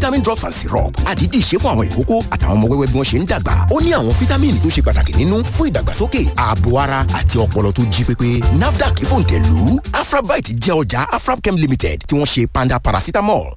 vitamin drops and syrup àdídì ṣe fún àwọn ìkókó àtàwọn ọmọ wẹ́wẹ́ bí wọ́n ṣe ń dàgbà ó ní àwọn fítámìnì tó ṣe pàtàkì nínú fún ìdàgbàsókè ààbò ara àti ọpọlọ tó jí pépé nafdac fòǹtẹ̀lù afrabite jẹ́ ọjà afrabchem limited tí wọ́n ṣe panda paracetamol.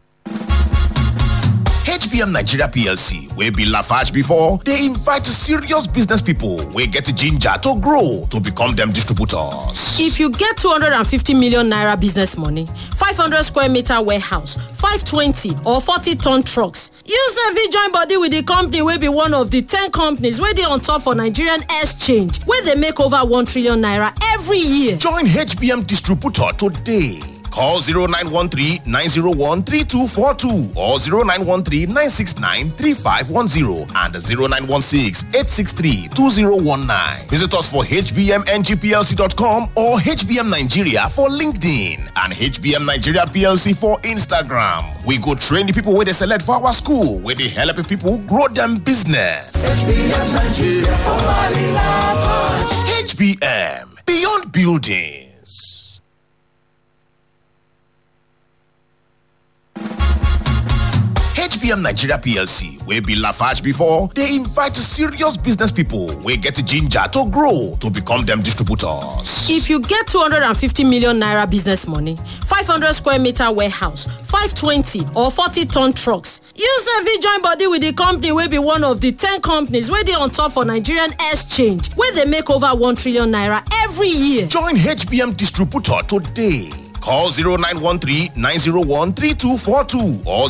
hbm nigeria plc wey be lafarge before dey invite serious business pipo wey get ginger to grow to become dem distributors if you get 250 million naira business money 500 square meter warehouse 520 or 40 ton trucks you sef fit join body with di company wey be one of di 10 companies wey dey on top for nigerian exchange wey dey make over 1 trillion naira every year join hbm distributor today call 0913-901-3242 or 0913-969-3510 and 0916-863-2019. Visit us for hbmngplc.com or HBM Nigeria for LinkedIn and HBM Nigeria PLC for Instagram. We go train the people where they select for our school, where they help people grow them business. HBM Nigeria for Mali HBM, beyond buildings. hbm nigeria plc wey be lafarge before dey invite serious business pipo wey get ginger to grow to become dem distributors if you get 250 million naira business money 500 square meter warehouse 520 or 40 ton trucks you sef fit join body with di company wey be one of di 10 companies wey dey on top for nigerian exchange wey dey make over 1 trillion naira every year join hbm distributor today Call 0913-901-3242 or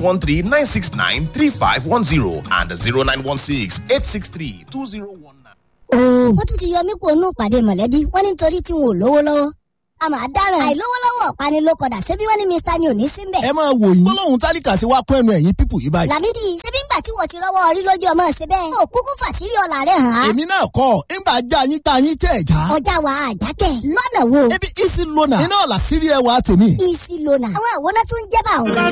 0913-969-3510 and 0916-863-2019. wọ́n tún ti yọ mí kó nù pàdé mọ̀lẹ́bí wọ́n ní nítorí tí wọn ò lówó lọ́wọ́ a máa dáràn àìlówólọ́wọ́ panilókọ̀dà ṣebí wọ́n ní mr ni ò ní sí mbẹ̀. ẹ máa wò yín gbólóhùn tálíkà sí wa kún ẹnu ẹ̀yìn pípù yìí báyìí. làmídì ṣebí ńgbà tí wọ́n ti rọ́wọ́ orí lójú ọmọ ṣe bẹ́ẹ̀. ó kúkú fàṣírí ọ̀la rẹ̀ hàn án. èmi náà kọ́ ńgbà já yín tá yín tẹ̀ já. ọjà wa àjákẹ́ lọ́nà wo. ebi isi lona iná ọ̀la sírí ẹ wa tèmi. isi lona àwọn àwòrán tó ń jẹ́ bá òun.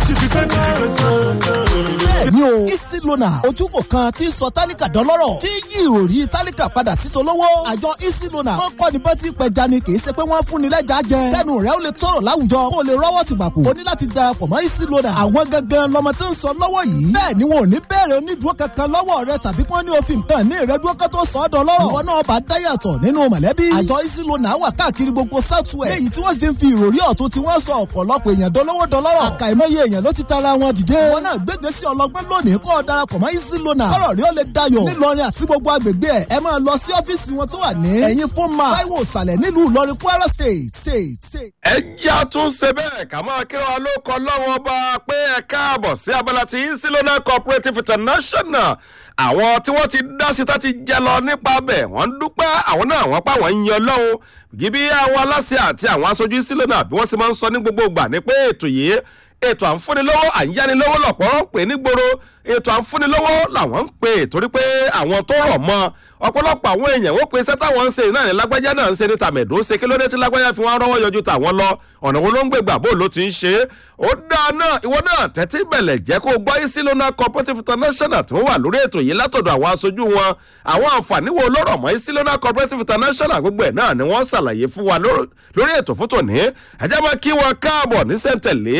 bẹ́ẹ̀ni o isi lona ojúkò kan tí sọ tálíkà dọ́lọ́rọ̀ tí yí ìròrí tálíkà padà sí tolówó. àjọ isi lona wọn kọ́ ni bọ́tí pẹja ni kì í ṣe pé wọ́n fún ni lẹ́jà jẹ. kẹ́nu rẹ̀ ó lè tọrọ láwùjọ kó o lè rọ́wọ́ ti gbàpò. o ní láti darapọ̀ mọ́ isi lona. àwọn gangan lọmọ tí ń sọ lọ́wọ́ yìí. bẹ́ẹ̀ ni wọn ò ní bẹ̀rẹ̀ onídùúró kankan lọ́wọ́ rẹ tàbí kí wọ́n ní òfin kan ní ìrẹ́dúró kan tó sọ ọ́ dọ́lọ́rọ̀. ìwọ náà bá dáyàtọ̀ nínú mọ̀lẹ́bí. àjọ isi lona wà káàkiri gbogbo southwest. léyìí tí wọ́n sì ń fi ìròrí ọ̀tún tí wọ́n sọ ọ̀pọ̀lọpọ̀ èèyàn dolówó dọlọ́rọ̀. àkàìmọye èèyàn ló ti tara wọn dìde. wọn náà gbégbé sí ọlọgbẹ́ lónìí kó o darapọ̀ mọ́ isi lona. kọ́rọ̀ rí ó lè dayọ̀. nílọrin àti gbogbo agbègbè ẹ̀ ẹ máa lọ sí ọ́fíìsì wọn tó wà ní. ẹ̀yin fún ma táíwò ìsàlẹ̀ nílùú ìlọrin kwara state state state. ẹ jẹ́ àtúnṣe bẹ́ẹ̀ ká máa kí wa ló kọ lọ́wọ́ ọba pé ẹ káàbọ̀ sí abala ti isilona cooperative international àwọn tí wọ́n ti dá sí tá ti jẹ lọ nípa bẹ̀ wọ́n ń dúpẹ́ àwọn náà wọ́n pa wọ́n ń yan lọ́wọ́ gíbí àwọn aláṣẹ àti àwọn aṣojú isilona bí wọ́n sì máa ń sọ ní gbogbo ìgbà ní pé ètò yìí ètò àǹfúnilówó àyánilówó lọ̀pọ̀ ń pè nígboro ètò àǹfúnilówó làwọn ń pè torí pé àwọn tó rọ̀ mọ́ ọ̀pọ̀lọpọ̀ àwọn èèyàn wọ́n pe iṣẹ́ táwọn ń ṣe náà ní lágbájá náà ń ṣe ní tàmẹ̀dó ṣe kí ló dé tí lágbájá fi wọ́n rọ́wọ́ yọjú tàwọn lọ ọ̀nà wo ló ń gbègbà bó ló ti ń ṣe é ó dáa náà ìwọ náà tẹ́tí bẹ̀lẹ̀ jẹ́ kó gbọ́ isilona cooperative international tí wọ́n wà lórí ètò yìí látọ̀dọ̀ àwọn aṣojú wọn àwọn àǹfààní wo ló rọ̀ mọ́ isilona cooperative international gbogbo ẹ̀ náà ni wọ́n ṣàlàyé fún wa lórí ètò fún tòní ẹ̀jẹ̀ máa kí wọn káàbọ̀ ní sẹ́ńtẹ̀lé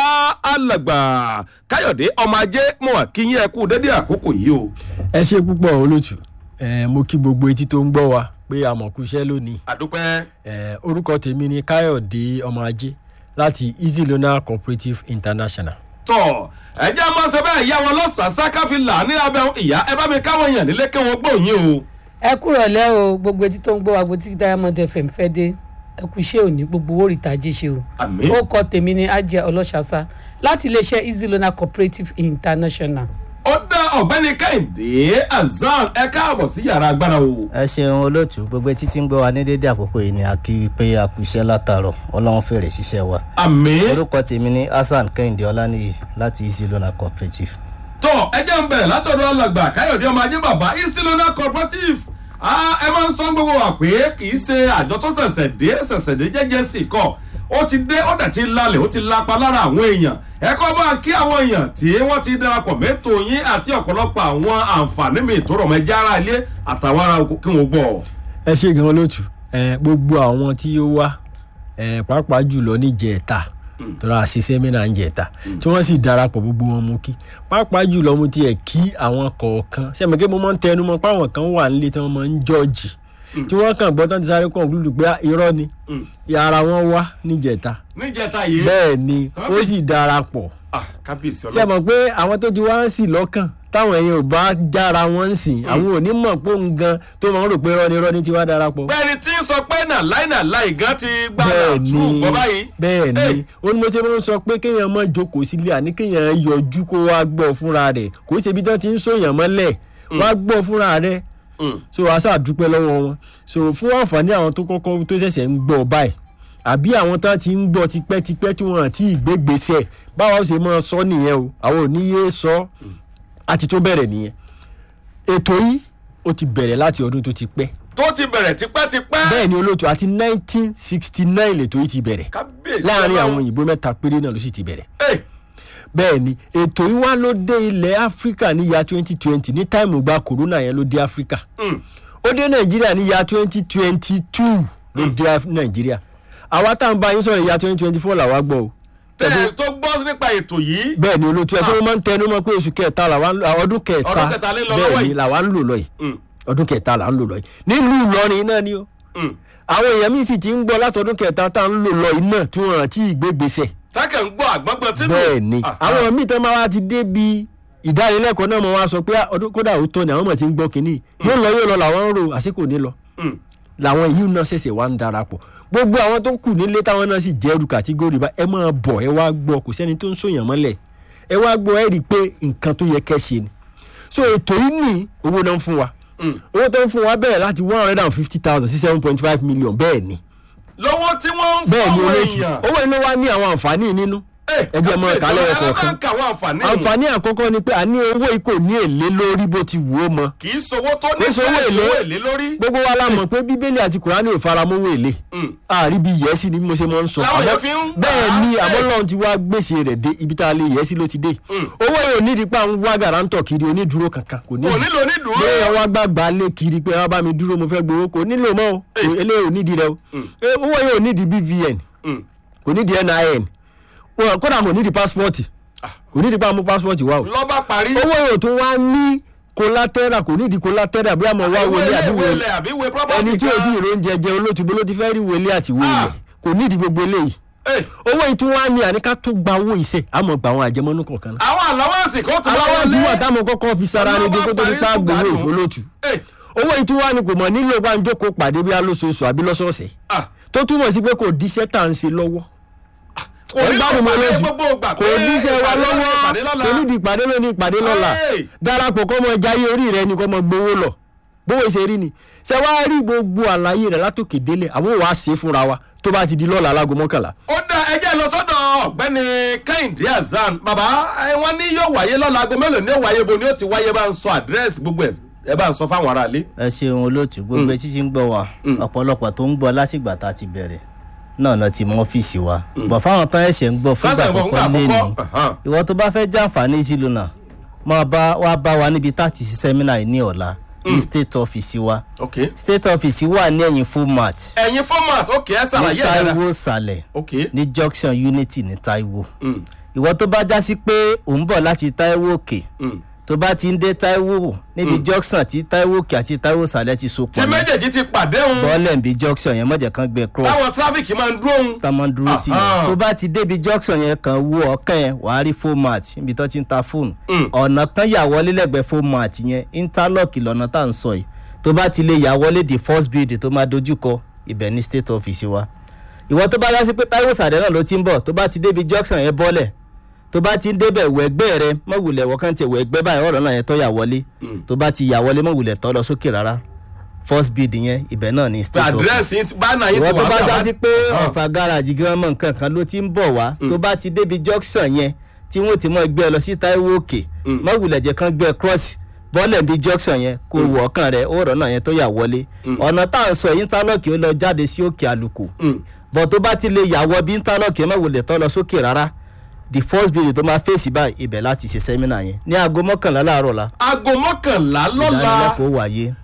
alàgbà káyọ̀dé ọmọ ajé mọ̀ wá kí yín ẹ kú dédé àkókò yìí o. ẹ ṣe púpọ̀ olótù mo kí gbogbo etí tó ń gbọ́ wa pé àmọ̀kúṣẹ́ lónìí. àdúpẹ́. orúkọ tèmi ni káyọ̀dé ọmọ ajé láti easy loan cooperative international. tọ ẹ jẹ́ máa ṣe bẹ́ẹ̀ ìyá wọn lọ́sàásá káfíńlà ní abẹ́ ìyá ẹ bá mi káwọn èèyàn nílé kí wọ́n gbọ́ yín o. ẹ kúrò lẹ́ o gbogbo etí tó ń gbọ́ wa gbogbo tí diamond fm fẹ́ dé ẹ kú iṣẹ́ òní gbogbo owó ìtajà ṣe o. àmì. ó kọ tèmi ní ajé ọlọ́ṣàṣà láti iléeṣẹ́ easy loan cooperative international ó dá ọ̀gbẹ́ni kẹ́hìndé azan ẹ káàbọ̀ sí yàrá agbára o. ẹ ṣeun olóòtú gbogbo etí tí ń gbọ́ wa ní dédé àkókò yìí ni a kí pé a kú iṣẹ́ látàárọ̀ ọlọ́run fèrè ṣiṣẹ́ wa. àmì. orúkọ tèmi ní hasan kẹ́hìndé ọlánìyí láti easy loan cooperative. tó ẹ jẹ́ ń bẹ̀ látọ̀dọ̀ alàgbà káyọ̀dé ọmọ ajé bàbá easy loan cooperative ẹ máa ń sọ gbogbo wa pé kì í ṣe àjọ tó ṣẹ̀ṣẹ̀ dé ṣẹ̀ṣẹ̀ dé jẹ́jẹ́ sí kọ́ ó ti dé ó dẹ̀ ti lálẹ̀ ó ti lapa lára àwọn èèyàn ẹ kọ́ bá kí àwọn èèyàn tí wọ́n ti darapọ̀ mẹ́tò yín àti ọ̀pọ̀lọpọ̀ àwọn àǹfààní mi tó rọ̀ mọ́ ẹja ara ilé àtàwọn ará kí wọ́n gbọ́. ẹ ṣe gan lótú gbogbo àwọn tí ó wá pàápàá jùlọ níjẹta tọ́ra ṣe sẹ́mínà ń jẹ̀ta tí wọ́n sì darapọ̀ gbogbo wọn mú kí pàápàá jùlọ mo tiẹ̀ kí àwọn kọ̀ọ̀kan sẹ́mi kí mo máa ń tẹnu mọ́ páwọn kan wà nílé tí wọ́n máa ń jọ́ọ̀jì tí wọ́n kàn gbọ́ tán ti sáré kọ̀ǹkúlùdù pé irọ́ ni ara wọn wá níjẹta níjẹta yìí bẹ́ẹ̀ ni Tán ó sì- sì darapọ̀ Ah, kábíyèsí ṣe ọlọ́run. mọ̀ pé àwọn tó ti wá ń sì lọ́kàn táwọn èèyàn ò bá jára wọn ń sìn àwọn ò ní mọ̀ pé òun gan tó máa ń rò pé rọ́ni rọ́ni ti wá darapọ̀. bẹ́ẹ̀ni tí ń sọ pé náà láì náà láì gan ti gbá náà bẹ́ẹ̀ tú ni bọ́ báyìí. bẹ́ẹ̀ Hey. ni ó ní mo ṣe máa ń sọ pé kéèyàn má jókòó sílé àní kéèyàn yọjú kó wá gbọ́ fúnra rẹ̀ kò ṣe ibi tán ti ń sòyàn mọ́lẹ̀ wá gbọ́ fúnra rẹ̀ so wàá ṣàdúpẹ́ lọ́wọ́ wọn so fún àǹfààní àwọn tó kọ́kọ́ tó ṣẹ̀ṣẹ̀ ń gbọ́ báyìí àbí àwọn tán ti ń gbọ́ tipẹ́tipẹ́ tí wọ́n ti ìgbégbèsè báwa ó ṣe máa sọ nìyẹn o àwọn ò ní yé sọ àti tó bẹ̀rẹ̀ nìyẹn ètò yìí ó ti bẹ̀rẹ̀ láti ọdún tó ti pẹ́ tó ti bẹ̀rẹ̀ tipẹ́tipẹ́. bẹ́ẹ̀ ni olóòtú àti nineteen sixty nine lètò yìí ti bẹ̀rẹ̀ kábíyèsí láàrin ọlọ́run. àwọn òyìnbó mẹ́ta péré náà ló sì ti bẹ̀rẹ̀ Hey. bẹ́ẹ̀ ni ètò yìí wá ló dé ilẹ̀ áfíríkà ní ya twenty twenty ní táìmù gba kòrónà yẹn ló dé áfíríkà Mm. ó dé nàìjíríà ní ya twenty twenty two ló dé Af- nàìjíríà àwa tá à ń bá yín sọ̀rọ̀ ya twenty twenty four làwa gbọ́ o tẹ́ ẹ tó gbọ́ nípa ètò yìí. bẹ́ẹ̀ ni olóòtú ẹ̀ tó máa ń tẹnu mọ́ pé oṣù kẹta làwa ń lò àwọn ọdún kẹta Ọdún kẹta lé lọ lọ́wọ́ bẹ́ẹ̀ ni yìí. làwa ń lò lọ yìí Mm. ọdún kẹta là ń lò lọ yìí nílùú ìlọrin náà ni o Mm. àwọn èèyàn míì sì ti ń gbọ́ látọdún kẹta tá à ń lò lọ yìí náà tí wọ́n rántí ìgbégbèsè tákẹ́ ń gbọ́ àgbọ̀ngbọ̀n tínú. bẹ́ẹ̀ ni Ah, àwọn míì tán máa wá ti dé bi ìdánilẹ́kọ̀ọ́ náà mo wá sọ pé "Ah, ọdún kódà ó tọ́ ni àwọn ọmọ ti ń gbọ́ kínní yóò lọ yóò lọ làwọn ń rò àsìkò ní lọ Mm. làwọn yìí náà ṣẹ̀ṣẹ̀ wá ń darapọ̀ gbogbo àwọn tó kù nílé táwọn náà sì jẹ́ ẹrù kàtígórì bá ẹ máa bọ̀ ẹ wá gbọ́ kò sẹ́ni tó ń sòyàn mọ́lẹ̀ ẹ wá gbọ́ ẹ rí i pé nǹkan tó yẹ kẹ́ ṣe ni so ètò yìí ní owó náà ń fún wa Mm. owó tó ń fún wa bẹ̀rẹ̀ láti one hundred and fifty thousand sí seven point five million bẹ́ẹ̀ ni lọ́wọ́ tí wọ́n ń bẹ́ẹ̀ ni fọwọ́ olóòtú èèyàn. owó iná wa ní àwọn àǹfààní nínú Hey, ẹ jẹ́ mọ́ kábíyèsí ìkálẹ̀ ọlọ́run, ẹ̀kọ́ ẹ máa kan ń ka àwọn àǹfààní yìí. àǹfààní àkọ́kọ́ ni pé àní owó yìí kò ní èlé lórí bó ti wù ó mọ kì í sowó tó ní Kì í sowó fẹ́ẹ́ èlé. sowó èlé lórí. gbogbo wa la mọ̀ pé bíbélì àti kùránì ò faramówó èlé Mm. àárí bí yẹ́sì ni bí mo ṣe máa ń sọ Láwọn Àmọ́- èèyàn fi ń gbà bẹ́ẹ̀ á ni bẹ́ẹ̀. àmọ́ lọ́run ti wá gbèsè rẹ̀ dé ibi tá a lè yẹ́sì ló ti dé Mm. owó yìí ò nídìí pé à ń wá gàrántọ̀ kiri onídùúró kankan kò ní kò nílò onídùúró. bẹ́ẹ̀ wá gbàgbà lé kiri pé wá bá mi dúró mo fẹ́ gbowó kò nílò mọ́ o Hey. eléyìí ò nídìí rẹ o Eh, owó yìí ò nídìí bvn Mm. kò nídìí nin Wọn- kódà kò nídìí pásítọ̀tì kò nídìí pé a mú pásítọ̀tì wá o lọ́ba parí. owó yìí ò tún wá ní kólátẹ́rà kò nídìí kólátẹ́rà bí a mọ̀ wá ìwé wọlé ilé àbí ìwé wọlé ilẹ̀ àbí ìwé property ẹni tí o kan. ti ìró oúnjẹ jẹ olótùbó ló ti fẹ́ rí wọlé àti wọlé Ah. kò nídìí gbogbo eléyìí Hey, owó yìí tún wá ní àníká tó gba owó iṣẹ́ àmọ́ gba àwọn àjẹmọ́nú kọ̀ọ̀kan náà àwọn àlọ́wọ́sì kan tó aláwọ̀ tí wà táwọn kọ́kọ́ fi sara ni dé kó tó ní pa gbowó ìgbólótù owó yìí tún wá ní kò mọ̀ nílò bá ń jókòó pàdé bí alóṣooṣù àbí lọ́sọ̀ọ̀sẹ̀ tó túmọ̀ sí pé kò díṣẹ́ tá à ń ṣe lọ́wọ́ Kò nílò gbádùn mọ́ ìpàdé lójú gbogbo ìgbà kò pé díṣẹ́ wa ìpàdé lọ́wọ́ ìpàdé lọ́la. kò nídìí ìpàdé lónìí ìpàdé lọ́la Hey! darapọ̀ kọ́ mọ jayé orí rẹ ni kọ́ mọ gbowó lọ bówó ṣe rí ni ṣe wá rí gbogbo àlàyé rẹ látòkè délé àwọn wàá ṣe é fúnra wa tó bá ti di lọ́la alágo mọ́kànlá ó dá ẹjẹ́ lọ sọ́dọ̀ ọ̀gbẹ́ni kẹ́hìndé azan bàbá ẹ, wọ́n ní yóò wáyé lọ́la aago mélòó ni yóò wáyé bo ni ó ti wáyé bá ń sọ àdírẹ́sì gbogbo ẹ̀ ẹ bá ń sọ fáwọn aráalé. ẹ ṣeun olóòtú gbogbo etí tí ń gbọ́ wa ọ̀pọ̀lọpọ̀ tó ń gbọ́ látìgbà tá a ti bẹ̀rẹ̀ náà náà ti mọ ọ́fíìsì wa bọ̀ fáwọn tán ẹ̀ṣẹ̀ ń gbọ́ fúngbà Fásitì àkọ́kọ́ àkọ́kọ́, lẹ́ni ahan. ìwọ tó bá fẹ́ jàǹfààní sí lónà máa bá wa bá wa níbi tá a ti ṣe sẹ́mínà yìí ní ọ̀la ní state office wa ok state office wà ní ẹ̀yìn format ẹ̀yin format ok ẹ ní ṣàlàyé ẹ̀ dára taiwo sàlẹ̀ ok ní junction unity ní taiwo Mm, ìwọ tó bá já sí pé ò ń bọ̀ láti taiwo òkè mm. tó bá ti ń dé taiwo níbi junction tí taiwo òkè àti taiwo sàlẹ̀ ti so tí pọ̀ ní méjèèjì ti pàdé òun bọ́ọ̀lẹ̀ ń bi junction yẹn mọ̀jẹ̀ kan gbẹ cross táwọn tráfíkì máa ń dúró òun. tá a máa ń dúró sí Aha. yẹn tó bá ti débi junction yẹn kan wo ọ̀kan yẹn wàá rí format níbi tó ti ń ta fóònù Mm. ọ̀nà kan yà wọlé lẹ́gbẹ̀ẹ́ format yẹn interlock lọ́nà tá à ń sọ yìí tó bá ti lè yà wọlé the first building tó máa dojúkọ ibẹ̀ ní state office wa ìwọ tó bá yá sí pé Táíwò Sàdé náà ló ti ń bọ̀ tó bá ti débi junction yẹn bọ́lẹ̀ tó bá ti ń débẹ̀ wẹ̀gbẹ́ rẹ mọ̀wulẹ̀ wọ̀kàn tiẹ̀ wẹ̀gbẹ́ báyìí ọ̀rọ̀ náà yẹn tó yà wọlé tó bá ti yà wọlé mọ̀wulẹ̀ tó lọ sókè rárá first building yẹn ibẹ̀ náà ní state office àdírẹ́sì yín ti- bánà yín ti ìwọ tó wà bá bẹ́ẹ̀ já wá. sí pé ọ̀fà gáràjì gan mọ̀ nǹkan kan ló ti ń bọ̀ wá tó bá ti débi junction yẹn tí wọ́n ti mọ̀ gbé ẹ lọ sí Táíwò òkè mọ̀ wulẹ̀ jẹ́ kán gbé ẹ cross bọ́ọ̀lẹ̀ bí junction yẹn kó wọ ọkàn rẹ ó rọ̀ náà yẹn tó yà wọlé ọ̀nà tá à ń sọ yìí interlock ó lọ jáde sí òkè àlùkò Mm. bọ̀ tó bá ti lè yà wọ bí interlock yẹn mọ̀ wulẹ̀ tó lọ sókè rárá the first building tó máa fèsì báyìí ibẹ̀ láti ṣe sẹ́mínà yẹn ní aago mọ́kànlá láàárọ̀ la aago mọ́kànlá lọ́la ìdánilẹ́kọ̀ọ́ wáyé ó dá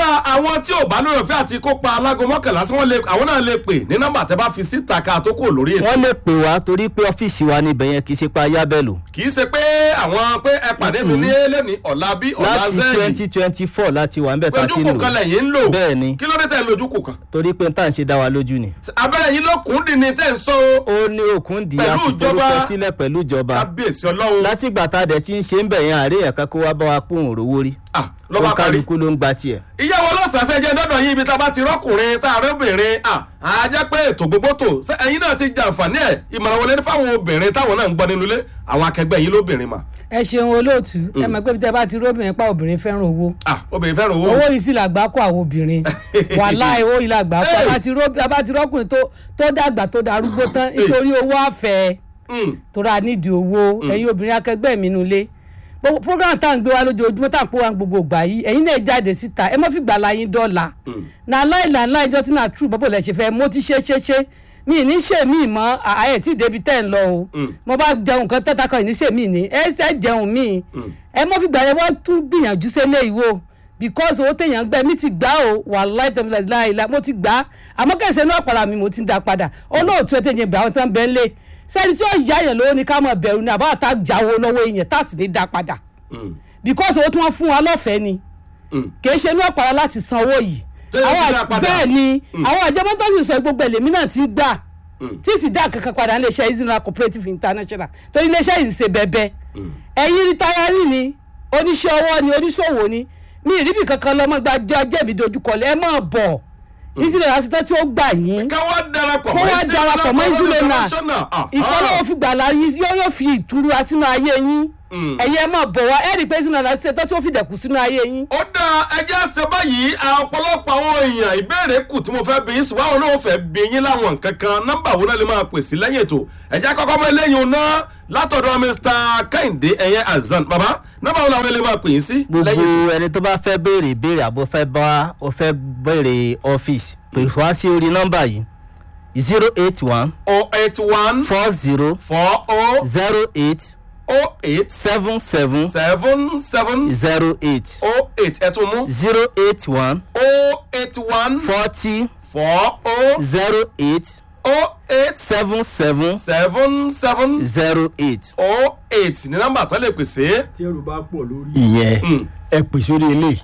dá àwọn tí ò bá lórí ọ̀fẹ́ àti kópa alágo mọ́kànlá sí wọn lè àwọn náà lè pè ní nọ́mbà tẹ́ bá fi síta ká tó kò lórí ètò. wọ́n lè pè wá torí pé ọ́fíìsì wa níbẹ̀ yẹn kì í ṣe pa ayábẹ̀lù. kì í ṣe pé àwọn pé ẹ pàdé mi ní lẹ́ni ọ̀la bí ọ̀la láti zẹ́ẹ̀lì twenty twenty four láti wà níbẹ̀ tá a ti ń ojúkù kan lò lẹ́yìn ń lò bẹ́ẹ̀ ni kí ló dé tẹ̀ lójúkù kan. torí pé n tá à ń ṣe dá wa lójú ni. abẹ́rẹ́ yìí ló kún dín ní tẹ̀ ń sọ ó ní òkun di Pẹ̀lú ìjọba. àsìforúkọ sílẹ̀ pẹ̀lú ìjọba kábíyèsí ọlọ́run látìgbà tá a dẹ̀ ti ń ṣe ń bẹ̀ yẹn àárẹ̀ ẹ̀ka kó wá bá wa pòun òrówó rí ló bá ó parí. kálukú ló ń gba tiẹ̀. ìyàwó ọlọ́sàsẹ́ jẹ́ dọ́dọ̀ yín ibi tá a bá ti rọ́kùnrin tá a rẹ́bìnrin à á jẹ́ pé ètò gbogbo tò ṣé ẹ̀yin náà ti jàǹfààní ẹ̀ ìmọ̀ràn wọlé ní fáwọn obìnrin táwọn náà ń gbọ́ nínú ilé àwọn akẹgbẹ́ yín lóbìnrin mà. ẹ ṣeun olóòtú ẹ mọ̀ pé bí tẹ bá ti róbìnrin pa obìnrin fẹ́ràn owó obìnrin fẹ́ràn owó. owó yìí sì làgbá kó àwọn obìnrin wàhálà owó yìí làgbá kó Hey. a bá ti ró- a bá ti rọ́kùnrin tó tó dàgbà tó darúgbó tán nítorí owó àfẹ́ tó ra nídìí owó Mm. ẹ̀yin obìnrin akẹgbẹ́ mi nulẹ̀ gbogbo program tá à ń gbé wa lójoojúmọ́ tá à ń pò wá gbogbo ìgbà yìí ẹ̀yin náà jáde síta ẹ má fi gbà láyín dọ́là na láìla ńlá ìjọ tí náà true bọ́bọ̀ lẹ̀ ṣe fẹ́ mo ti ṣe ṣe ṣe mi ì ní ṣe mí mọ́ ààyè tí débi tẹ́ ń lọ o mo bá jẹun kan tẹ́ta kan ì ní ṣe mí ní ẹ ṣe jẹun mí ẹ má fi gbà yẹn wọ́n tún gbìyànjú sílé ìwò because owó téèyàn gbẹ mi ti gbà o wàhálà ìtọ́mílẹ̀ láìla mo ti gbà á àmọ́ kẹsẹ̀ náà padà mi mo ti ń da padà olóòtú ẹ̀ téèyàn bẹ̀ àwọn tán bẹ́ẹ̀ lé sẹ́ni tí ó yá yẹn lówó ni ká mọ̀ bẹ̀rù ni àbá àtà jáwó lọ́wọ́ èèyàn tá a sì ní da padà because owó tí wọ́n fún wa lọ́fẹ̀ẹ́ ni kì í ṣe ní ọ̀pára láti san owó yìí Tẹ́lẹ̀ ti àwọn dá àj- padà. bẹ́ẹ̀ ni Mm. àwọn àjẹmọ́ tó sì sọ gbogbo ẹlẹ́mí náà ti gbà tí sì dá kankan padà ní iléeṣẹ́ easy naira cooperative international torí iléeṣẹ́ yìí ń ṣe bẹ́ẹ̀bẹ́ ẹ̀yin rìtáyárì ni oníṣẹ́ ọwọ́ ni oníṣòwò ni mi ìríbi kankan lọ́mọ gbàjọ́ jẹ̀bi dojúkọlẹ̀ ẹ máa bọ̀ easy naira ṣe tán tí ó gbà yín káwá darapọ̀ kó mọ́ wá Easy darapọ̀ mọ́ Naira easy naira International. Ah, ìfọlọ́wọ́ fi gbàlà yín yóò yóò fi ìtura sínú ayé yín ẹ̀yin ẹ máa bọ̀ wá ẹ̀ rí i pé easy naira ṣe tán tí ó fi dẹ̀kun sínú ayé yín. ó dá ẹjẹ́ ṣe báyìí àwọn ọ̀pọ̀lọpọ̀ àwọn èèyàn ìbéèrè kù tí mo fẹ́ bí yín ṣùgbọ́n àwọn náà fẹ́ bí yín láwọn nǹkan kan nọ́mbà wo náà lè máa pè sí lẹ́yìn ètò ẹ̀jẹ̀ kọ́kọ́ mọ́ eléyìí ò ná látọ̀dọ̀ mr kẹ́hìndé ẹ̀yẹ azan bàbá nọ́mbà wo làwọn lè máa pè yín sí lẹ́yìn ètò. gbogbo ẹni tó bá fẹ́ béèrè ìbéèrè àbò fẹ́ bá ọ fẹ́ béèrè ọ́fíìsì pè wá sí orí nọ́mbà yìí zero eight one oh eight one four zero four oh zero eight oh eight seven seven seven seven zero eight oh eight ẹ̀ tún mú zero eight one oh eight one forty four oh zero eight oh eight seven seven seven seven zero eight. oh eight ní nọ́mbà tó lè pèsè. tí ẹrù bá pọ̀ lórí. ìyẹn ẹ pè sórí ilé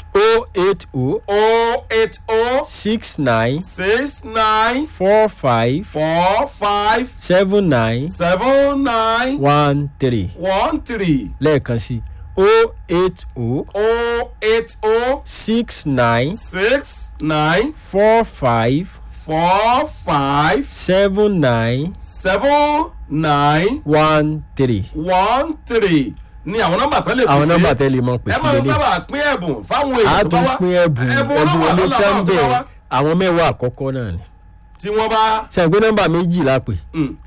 o eight o oh eight oh six nine six nine four five four five seven nine seven nine one three one three lẹ́ẹ̀kan sí o eight o oh eight oh six nine six nine four five four five seven nine seven nine one three. one three ní àwọn nọ́mbà tó lè pèsè. àwọn nọ́mbà tẹ́lẹ̀ mọ̀ pèsè ẹ máa ń lélẹ̀. sábà pín ẹ̀bùn fáwọn a èèyàn tó tún bá wá pín ẹ̀bùn ẹ̀bùn ẹ̀bùn ọlọ́wà olè lọ́la tán àwọn tó bá bẹ́ẹ̀ wá àwọn mẹ́wàá àkọ́kọ́ náà ni. tí wọ́n bá sẹ́yìn pé nọ́mbà méjì la pè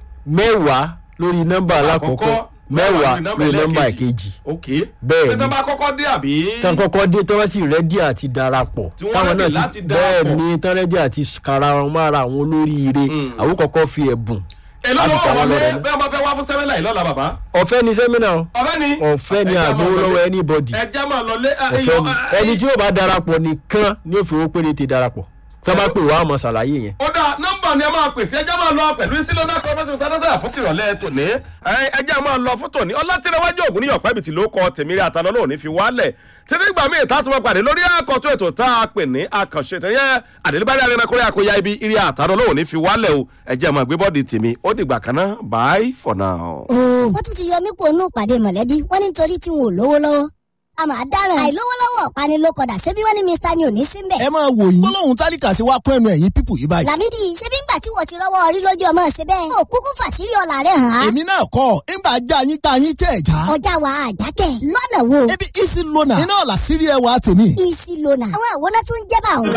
mẹ́wàá lórí nọ́mbà alákọ̀ọ́kọ́ mẹ́wàá lórí nọ́mbà ìkejì. ok bẹ́ẹ̀ ṣé ni tó bá kọ́kọ́ dé àbí. tán kọ́kọ́ dé tí wọ́n sì rẹ́dí àti darapọ̀ Tí wọ́n ready láti bẹ́ẹ̀ darapọ̀. ni tán rẹ́dí àti kara wọn mára àwọn olóríire àwọn kọ́kọ́ fi ẹ̀bùn èló láti lọ́wọ́ ta wọn wọlé lọ́rẹ náà. bẹ́ẹ̀ máa fẹ́ wá fún sẹ́mẹ́là yìí lọ́la bàbá. ọ̀fẹ́ ni sẹ́mínà o ọ̀fẹ́ ni. ọ̀fẹ́ ni Ẹ jẹ́ máa àgbowó lọ lọ́wọ́ lé. anybody ẹ jẹ́ máa lọ lé. ẹ, ọ̀fẹ́ iyọ̀, ni ẹ, ẹni tí yóò bá darapọ̀ nìkan ní òfin péréte darapọ̀ tí wọ́n bá pè wá àmọ́ ṣàlàyé yẹn. ó dá nọ́mbà ni ẹ máa pèsè ẹjẹ́ máa lọ pẹ̀lú sílọ́dà kọ́mẹ́tì tàdátà fún tìrọ̀lẹ́ tòní ẹ, ẹjẹ́ máa lọ fún tòní ọlátìrẹwájú ògùn níyàn pẹ́bì tí ló kọ tèmi rí àtàlọ́ lóò ní fi wálẹ̀ títí gbà míì tá a tún máa pàdé lórí àkọ́tún ètò tá a pè ní àkànṣe tẹ̀yẹ àdélébárí arẹ́nàkúrẹ́ àkóyá ibi irí àtàlọ́ lóò ní fi wálẹ̀ o ẹjẹ́ máa gbé bọ́ọ̀dì tèmi ó dìgbà kan náà bye for now. wọ́n tún ti yọ mí kó nù pàdé mọ̀lẹ́bí wọ́n ní nítorí tí wọn ò lówó lọ́wọ́ a máa dáràn àìlówó lọ́wọ́ ọ̀pani ló kọ̀dà ṣebí wọ́n ní mr ni ò ní síbẹ̀. ẹ máa wò yín gbólóhùn tálíkà sí wa kún ẹnu ẹ̀yìn pípù yìí báyìí. làmídì ṣebí ńgbà tí wọ́n ti rọ́wọ́ orí lójú ọmọ ṣe bẹ́ẹ̀. ó kúkú fàṣírí ọ̀la rẹ̀ hàn án. èmi náà kọ́ ńgbà já yín tá yín tẹ̀ já. ọjà wa àjákẹ́ lọ́nà wo. ebi isi lona iná làṣírí ẹwà tèmi. isi lona àwọn àwòrán tó ń jẹ́ bá òun.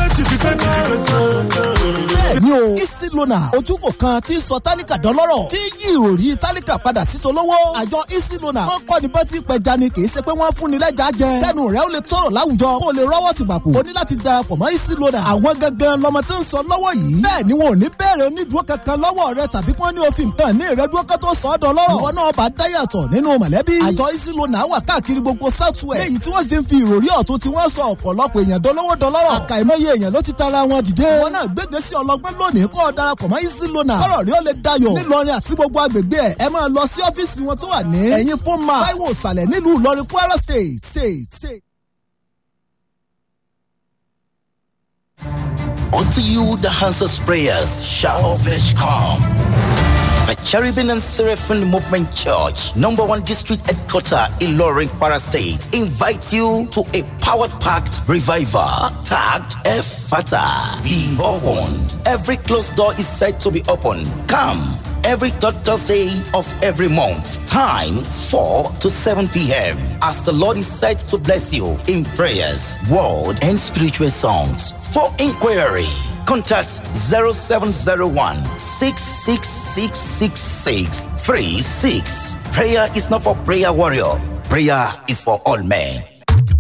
bẹ́ẹ̀ni o isi lona ojúkò kan tí sọ tálíkà dọ́lọ́rọ̀ tí yí ìròrí tálíkà padà sí tolówó. àjọ isi lona wọ́n kọ́ ni bá ti pẹja ni kì í ṣe pé wọ́n fún fúnni lẹ́jà jẹ kẹ́nu rẹ̀ ó lè tọrọ láwùjọ kó o lè rọ́wọ́ ti gbàpò o ní láti darapọ̀ mọ́ easy loader àwọn gangan lọmọ tí ń sọ lọ́wọ́ yìí bẹ́ẹ̀ ni wọn ò ní bẹ̀rẹ̀ onídùúró kankan lọ́wọ́ rẹ tàbí kí wọ́n ní òfin nǹkan ní ìrẹ́dúró kan tó sọ ọ́ dọlọ́rọ̀ ìwọ náà bá dáyàtọ̀ nínú mọ̀lẹ́bí àjọ easy loader wà káàkiri gbogbo southwest léyìí tí wọ́n sì ń fi ìròrí ọ̀tún tí wọ́n sọ ọ̀pọ̀lọpọ̀ èèyàn dolówó dọlọ́rọ̀ àkàìmọye èèyàn ló ti tara wọn dìde ìwọ náà gbégbé sí ọlọgbẹ́ lónìí kọ́ ọ darapọ̀ mọ́ easy loader kọ́rọ̀ rí ó lè dayọ̀ nílọrin àti gbogbo agbègbè ẹ̀ ẹ máa lọ sí ọ́fíìsì wọn tó wà ní ẹ̀yìn fún ma táíwò ìsàlẹ̀ nílùú ìlọrin kwara state state state. Unto you the answers prayers shall of flesh come. The Cherubim and Seraphim Movement Church, number one district headquarter in Loring, Kwara State, invites you to a powered packed revival tagged Efata. Be opened. Every closed door is said to be open. Come every third Thursday of every month. Time 4 to 7 p.m. As the Lord is said to bless you in prayers, word, and spiritual songs. For inquiry, contact 0701 666 36. Prayer is not for prayer warrior. Prayer is for all men.